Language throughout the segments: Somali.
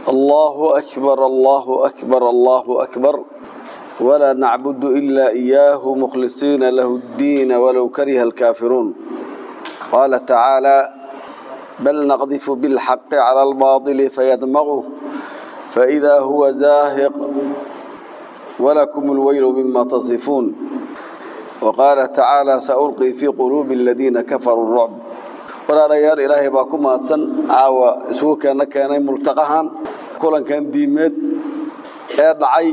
الله أكبر الله أكبر الله أكبر ولا نعبد إلا إياه مخلصين له الدين ولو كره الكافرون قال تعالى بل نقذف بالحق على الباطل فيدمغه فإذا هو زاهق ولكم الويل مما تصفون وقال تعالى سألقي في قلوب الذين كفروا الرعب walaalayaal ilaahay baa ku mahadsan caawa isugu keena keenay multaqahan kulankan diimeed ee dhacay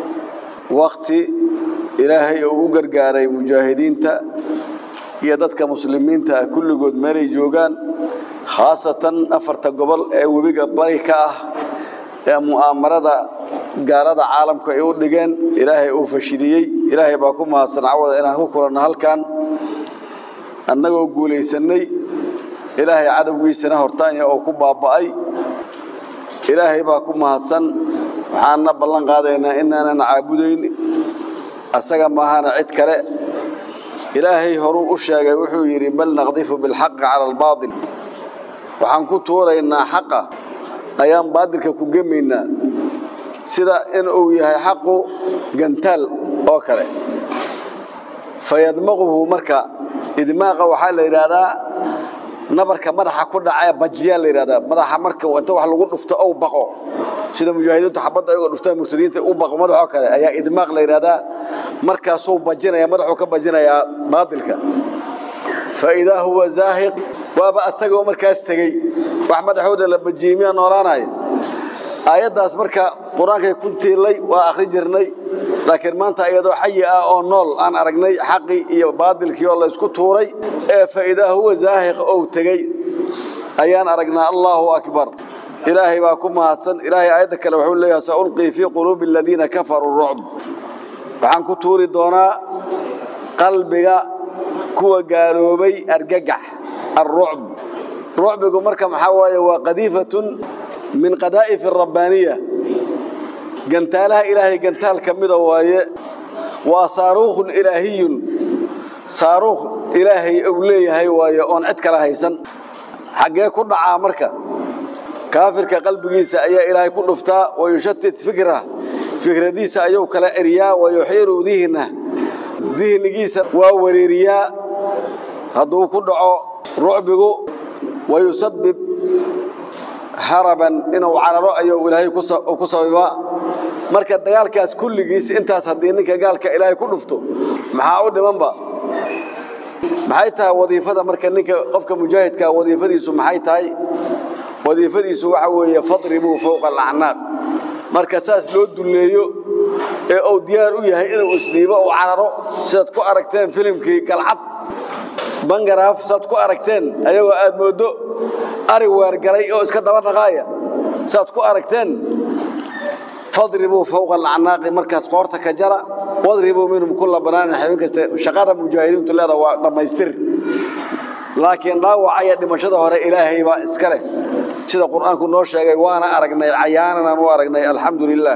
wakti ilaahay uu u gargaaray mujaahidiinta iyo dadka muslimiinta ah kulligood meelay joogaan khaasatan afarta gobol ee webiga bari ka ah ee mu'aamarada gaalada caalamka ay u dhigeen ilaahay uu fashiliyey ilaahay baa ku mahadsan cawada inaan ku kulanno halkan annagoo guulaysanay ilaahay cadowgiisana hortaanya oo ku baaba'ay ilaahay baa ku mahadsan waxaanna ballan qaadaynaa inaanan caabudayn asaga maahana cid kale ilaahay horuu u sheegay wuxuu yidhi bal naqdifu bilxaqi cala albaatil waxaan ku tuuraynaa xaqa ayaan baadilka ku gemaynaa sida in uu yahay xaqu gantaal oo kale fayadmaquhu marka idmaaqa waxaa la yidhaahdaa nabarka madaxa ku dhacee bajiyaa la yidhahdaa madaxa marka inta wax lagu dhufto ou baqo sida mujaahidiintu xabadda ayagoo dhuftaan murtadiinta u baqo madaxoo kale ayaa idmaaq la yidhahdaa markaasuu bajinaya madaxuu ka bajinayaa baadilka fa idaa huwa zaahiq waaba asagoo markaas tegey wax madaxooda la bajiyey miyaa noolaanaya aayaddaas marka qur-aankay ku tiilay waa akhri jirnay laakiin maanta iyadoo xayi ah oo nool aan aragnay xaqii iyo baadilkii oo laysku tuuray ee faidaa huwa zaahiq ou tegey ayaan aragnaa allaahu akbar ilaahay baa ku mahadsan ilaahay aayadda kale wuxuu leeyahay saulqii fii quluubi aladiina kafaruu rucb waxaan ku tuuri doonaa qalbiga kuwa gaaloobay argagax alrucb rucbigu marka maxaa waaye waa qadiifatun min qadaa'if rabbaaniya gantaalaha ilaahay gantaal ka mida waaye waa saaruukhun ilaahiyun saaruukh ilaahay uu leeyahay waaye oon cid kala haysan xaggee ku dhacaa marka kaafirka qalbigiisa ayaa ilaahay ku dhuftaa wayushatit fikra fikradiisa ayuu kala eriyaa wayuxiiru dihna dihnigiisa waa wareeriyaa hadduu ku dhaco rucbigu wayusabib haraban inuu cararo ayuu ilaahay ku sababaa marka dagaalkaas kulligiis intaas haddii ninka gaalka ilaahay ku dhufto maxaa u dhimanba maxay tahay wadiifada marka ninka qofka mujaahidka wadiifadiisu maxay tahay wadiifadiisu waxa weeye fadribuu fowqa alacnaaq marka saas loo dulleeyo ee uu diyaar u yahay inuu isdhiibo uu cararo sidaad ku aragteen filimkii galcad bangaraaf saad ku aragteen ayagoo aad mooddo ari weergalay oo iska daba dhaqaaya saad ku aragteen fadribuu fowqa alacnaaqi markaas qoorta ka jara wadribuu minhum kulla banaanin xibin kasta shaqada mujaahidiintu leeda waa dhammaystir laakiin dhaawaca iyo dhimashada hore ilaahay baa iska leh sida qur'aanku noo sheegay waana aragnay cayaananaan u aragnay alxamdu lilaah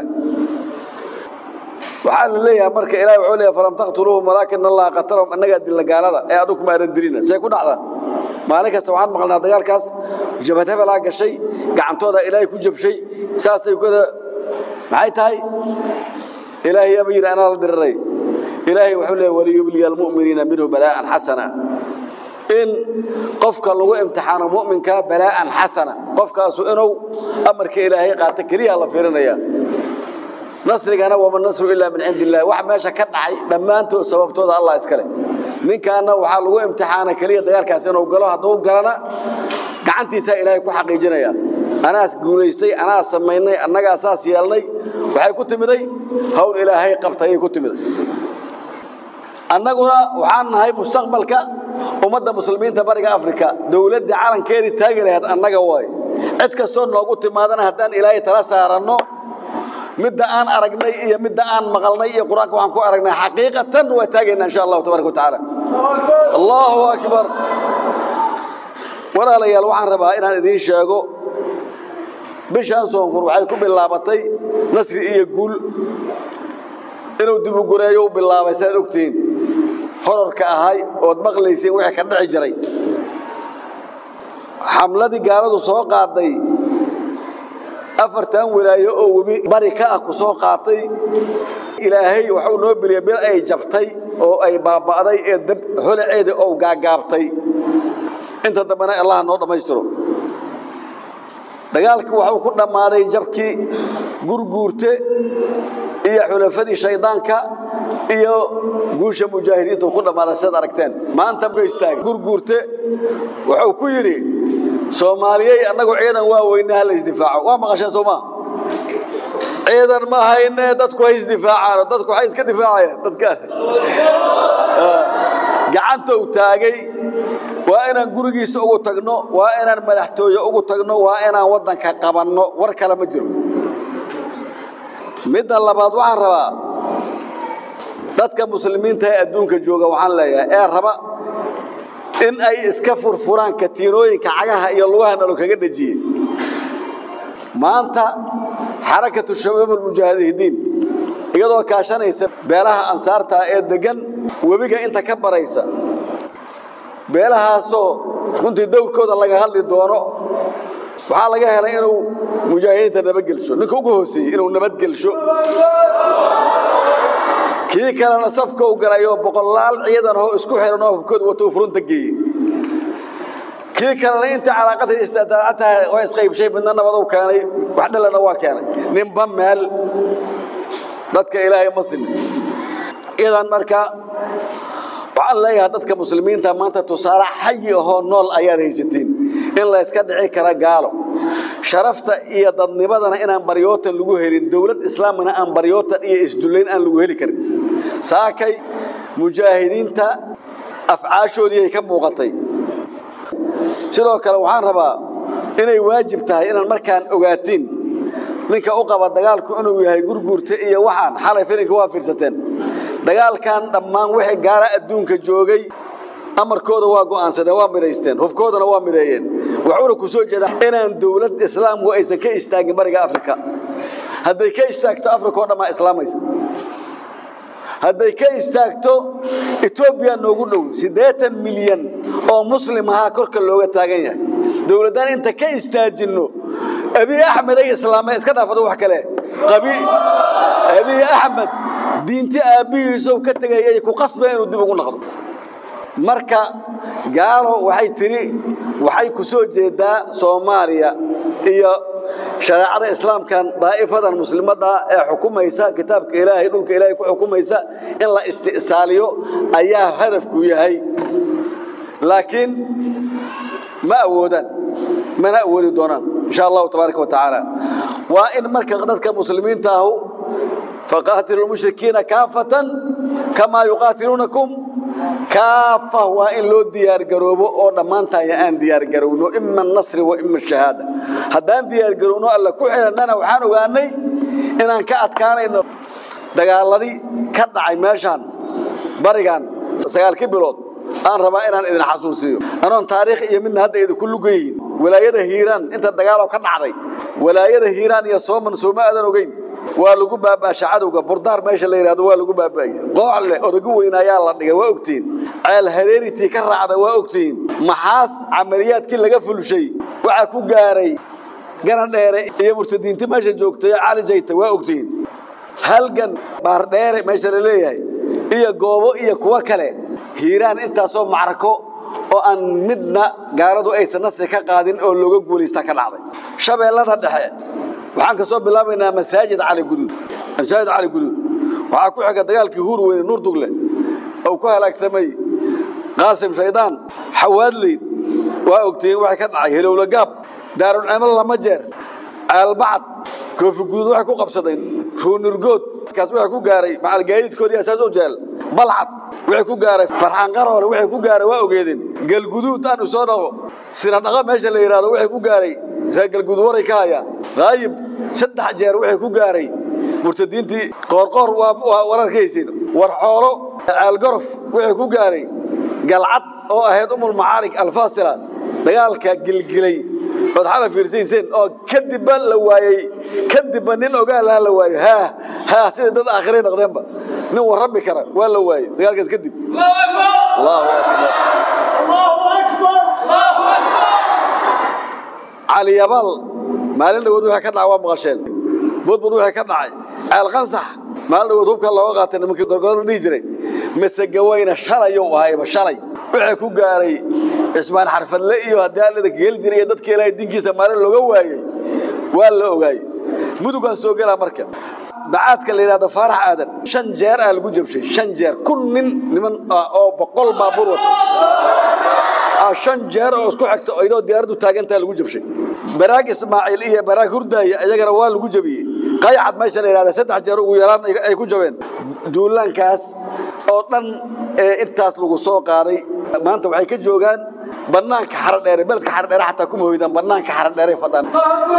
waxaa la leeyahay marka ilahay wuxuu leeyahay falam taqtuluuhum walaakin allaha qatalahum annagaa dilla gaalada ee adigu kuma aadan dilina see ku dhacda maalin kasta waxaan maqlnaa dagaalkaas jabhad hebelaa gashay gacantooda ilaahay ku jabshay saasay kada maxay tahay ilaahay aba yidhi anaa la diriray ilaahay wuxuu leeyahay waliyubliya almu'miniina minhu balaa'an xasana in qofka lagu imtixaano mu'minka balaa'an xasana qofkaasu inuu amarka ilaahay qaato keliya la fiirinaya nasrigana wama nasru ilaa min cindi illahi wax meesha ka dhacay dhammaantood sababtooda allah iskale ninkaana waxaa lagu imtixaana keliya dagaalkaas inuu galo hadduu galana gacantiisaa ilaahay ku xaqiijinaya anaas guulaystay anaa samaynay annagaa saas yeelnay waxay ku timiday hawl ilaahay qabtayay ku timiday annaguna waxaan nahay mustaqbalka ummadda muslimiinta bariga afrika dowladda calankeedii taagi lahayd annaga waaye cid kastoo noogu timaadana haddaan ilaahay tala saaranno midda aan aragnay iyo midda aan maqalnay iyo qur-aanka waxaan ku aragnay xaqiiqatan waa taagaynaa insha allahu tabaraka watacaala allahu akbar walaalayaal waxaan rabaa inaan idiin sheego bishaan soonfur waxay ku bilaabatay nasri iyo guul inuu dibugureeyo u bilaabay saad ogtihiin horarka ahay ood maqlayseen wixii ka dhici jiray xamladii gaaladu soo qaaday afartan walaayo oo webi bari ka ah ku soo qaatay ilaahay waxuu noo beliyay bil ay jabtay oo ay baaba'day ee dab holaceeda oo gaagaabtay inta dambena allah noo dhammaystiro dagaalkii waxuu ku dhammaaday jabkii gurguurte iyo xulafadii shaydaanka iyo guusha mujaahidiinta ku dhammaaday sidaad aragteen maanta ka istaagay gurguurte wuxuu ku yidhi soomaaliyey annagu ciidan waa weyne ha la isdifaaco waa maqasheen soo maa ciidan ma hayne dadku hay isdifaacaan dadku waxay iska difaacayaan dadkaas gacanta uu taagay waa inaan gurigiisa ugu tagno waa inaan madaxtooye ugu tagno waa inaan waddanka qabanno war kale ma jiro midda labaad waxaan rabaa dadka muslimiinta ee adduunka jooga waxaan leeyahay ee raba in ay iska furfuraan katiinooyinka cagaha iyo lugaha nalo kaga dhejiyey maanta xarakatu shabaab almujaahidiin iyadoo kaashanaysa beelaha ansaarta ee degan webiga inta ka baraysa beelahaasoo runtii dowrkooda laga hadli doono waxaa laga helay inuu mujaahidiinta nabadgelsho ninka ugu hooseeyey inuu nabadgelsho kii kalena safka u galayoo boqolaal ciidan oo isku xiran oo hubkooda wato uu furunta geeyey kii kalena intii calaaqatan istaataataha waa isqaybshay midna nabad uu keenay wax dhalana waa keenay ninba meel dadka ilaahay ma simin idan marka waxaan leeyahay dadka muslimiinta maanta tusaale xayi ahoo nool ayaad haysatiin in la iska dhici kara gaalo sharafta iyo dadnimadana inaan baryootan lagu helin dowlad islaamina aan baryootan iyo isdullayn aan lagu heli karin saakay mujaahidiinta afcaashoodii ay ka muuqatay sidoo kale waxaan rabaa inay waajib tahay inaan markaan ogaatiin ninka u qaba dagaalku inuu yahay gurguurta iyo waxaan xalay filinka waa fiirsateen dagaalkan dhammaan wixii gaara adduunka joogay amarkooda waa go'aansadeen waa midhaysteen hubkoodana waa midheeyeen waxuuna ku soo jeedaa inaan dowlad islaamku aysan ka istaagin bariga afrika hadday ka istaagto afrika oo dhammaa islaamaysa hadday ka istaagto etoobiya noogu dhow siddeetan milyan oo muslim ahaa korka looga taagan yahay dowladdaan inta ka istaajinno abiy axmed ay islaameen iska dhaafado wax kale abiy axmed diinti aabbihiisow ka tegayay ku qasbeen inuu dib ugu noqdo marka gaalo waxay tidhi waxay ku soo jeedaa soomaaliya iyo shareecada islaamkan daa'ifadan muslimadda ee xukumaysa kitaabka ilaahay dhulka ilaahay ku xukumaysa in la isti'saaliyo ayaa hadafku yahay laakiin ma awoodaan mana awoodi doonaan insha allahu tabaaraka wa tacaala waa in marka dadka muslimiinta ahu faqaatilu lmushrikiina kaafatan kamaa yuqaatiluunakum kaafa waa in loo diyaargaroobo oo dhammaantaaya aan diyaargarowno ima anasri wa ima ashahaada haddaan diyaargarowno alla ku xidhannana waxaan ogaanay inaan ka adkaanayno dagaaladii ka dhacay meeshaan barigan sagaalkii bilood aan rabaa inaan idin xasuusiyo anoon taariikh iyo midna hadda idinku lugayihin walaayada hiiraan inta dagaaloo ka dhacday walaayada hiiraan iyo sooman sooma aadan ogeyn waa lagu baabaasha cadowga burdaar meesha la yidhahdo waa lagu baabaayey qoocle odagu weynaayaa la dhigay waa ogtihiin ceel hareeritii ka raacda waa ogtihiin maxaas camaliyaadkii laga fulshay waxaa ku gaaray ganadheere iyo murtadiinti meesha joogtay cali jayta waa ogtihiin halgan baardheere meesha la leeyahay iyo goobo iyo kuwo kale hiiraan intaasoo macrako oo aan midna gaaladu aysan nasri ka qaadin oo looga guulaysta ka dhacday shabeellada dhexe waxaan ka soo bilaabaynaa masaajid cali guduud masaajid cali guduud waxaa ku xiga dagaalkii huur weyne nuur dugle oo ku halaagsamay qaasim shaydaan xawaadleyd waa ogtihiin waxay ka dhacay helowla gaab daarulcimalo lama jeer caalbacad koofi guduud waxay ku qabsadeen ruunurgood kaas waxay ku gaaray macalgaadiidkoodii asaas u jeel balcad waxay ku gaaray farxaan qaroole waxay ku gaaray waa ogeedeen galguduud aanu soo dhaqo sina dhaqo meesha la yidhaahdo waxay ku gaaray reer galguduud waray ka hayaan qaayib saddex jeer waxay ku gaaray murtadiintii qoorqoor waa wararkaysiin war xoolo caalgorof waxay ku gaaray galcad oo ahayd umul macaarig alfaasila dagaalka gilgilay ood xala fiirsayseen oo kadibba la waayey kadibba nin ogaalaha la waayo haa haa sida dad aakhiray noqdeenba nin warrami kara waa la waayey dagaalkaas kadib allahu akbar caliyabaal maalin dhawood wixii ka dhacay waa maqasheen budbud wixii ka dhacay ceel qansax maalin dhawood hubka looga qaatay nimankii gorgorada dhihi jiray masegawayna shalayou ahayba shalay wixii ku gaaray cismaan xarfadle iyo haddii allada geli jiray iyo dadka ilaahay dinkiisa maalin looga waayey waa la ogaayey mudugaan soo gelaa marka bacaadka la yidhahdo faarax aadan shan jeer aa lagu jabshay shan jeer kun nin niman ah oo boqol baabuur wata shan jeer oo isku xigta iyadoo diyaaraddu taagantaa lagu jabshay baraag ismaaciil iyo baraag hurdaaya iyagana waa lagu jabiyey qayacad meesha la yidhahda saddex jeer ugu yaraan ay ku jabeen duulaankaas oo dhan ee intaas lagu soo qaaday maanta waxay ka joogaan bannaanka xaradheere beledka xaradheere xataa kuma hoydaan bannaanka xaradheere fadhaan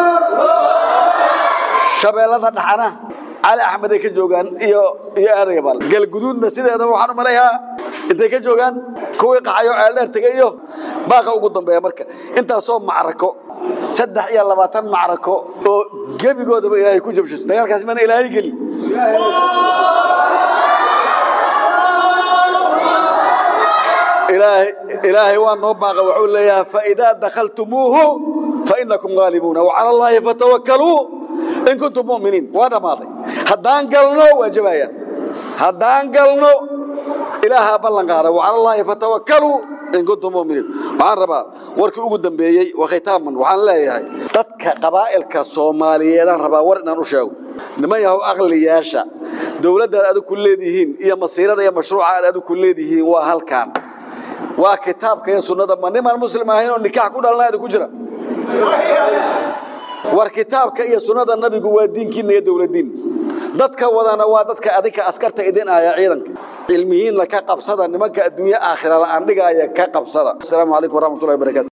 shabeellada dhaxana cali axmed ay ka joogaan iyo iyo aadayabaal galguduudna sideedaba waxaan u malayaa intay ka joogaan kuwii qaxayo ceeldheer tegay iyo baaqa ugu dambeeya marka intaasoo macrako saddex iyo labaatan macrako oo gebigoodaba ilaahay ku jabshiso dagaalkaasi mana ilaahay gelin ilaahay ilaahay waa noo baaqa wuxuu leeyahay faidaa dakhaltumuuhu fainakum gaalibuuna wacala allaahi fatawakkaluu in kuntum mu'miniin waa dhammaaday haddaan galno waa jabayaan haddaan galno ilaahaa ballan qaada wacala allaahi fatawakkaluu in kuntum mu'miniin waxaan rabaa warkii ugu dambeeyey waa khitaaman waxaan leeyahay dadka qabaa'ilka soomaaliyeedaan rabaa war inaan u sheego niman yahow aqliyaasha dowladdaad adigu ku leedihiin iyo masiirada iyo mashruuca aad adigu ku leedihiin waa halkaan waa kitaabka iyo sunnada ma nimaan muslim ahayn oo nikaax ku dhalanaada ku jira war kitaabka iyo sunnada nabigu waa diinkiina iyo dowladdiin dadka wadana waa dadka adinka askarta idin aya ciidanka cilmiyiinna ka qabsada nimanka adduunye aakhira la'aan dhigaaya ka qabsada asalaamu calaykum waraxmatullahi wabarakatu